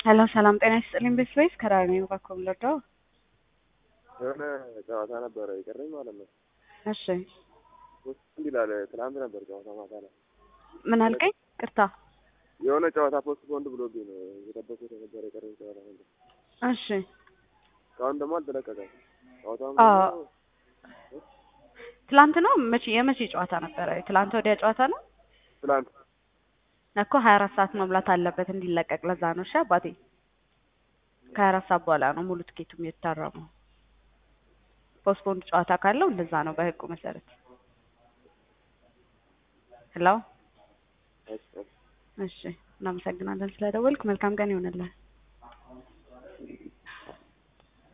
ሄሎ ሰላም ጤና ይስጥልኝ። ቤት ወይስ ከራሪ ነው ባኮም ለዶ? የሆነ ጨዋታ ነበረ የቀረኝ ማለት ነው። እሺ ውስጥ እንዲህ ይላል። ትናንት ነበር ጨዋታ ማታ ላይ ምን አልከኝ? ቅርታ። የሆነ ጨዋታ ፖስት ቦንድ ብሎብኝ ነው የጠበቁት የነበረ የቀረኝ ጨዋታ ነበር። እሺ እስካሁን ደግሞ አልተለቀቀም። ጨዋታውን አዎ። ደግሞ ትላንት ነው መቼ የመቼ ጨዋታ ነበረ? ትላንት ወዲያ ጨዋታ ነው ትናንት እኮ ሀያ አራት ሰዓት መብላት አለበት እንዲለቀቅ። ለዛ ነው እሺ አባቴ። ከሀያ አራት ሰዓት በኋላ ነው ሙሉ ትኬቱም የሚታረመው። ፖስትፖንድ ጨዋታ ካለው እንደዛ ነው በህጉ መሰረት። ሄሎ እሺ፣ እሺ። እሺ፣ እናመሰግናለን ስለደወልክ። መልካም ቀን ይሆንልህ።